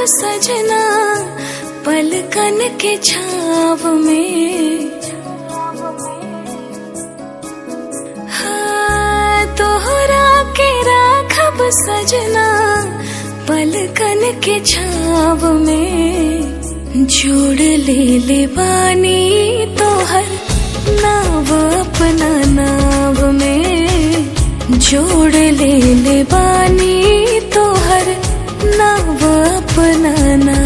सजना पलकन के छाव में हाँ, तोहरा के राखब सजना पलकन के छाव में जोड़ ले ले बानी तोहर नाव अपना नाव में जोड़ ले ले बानी तोहर नाव अपना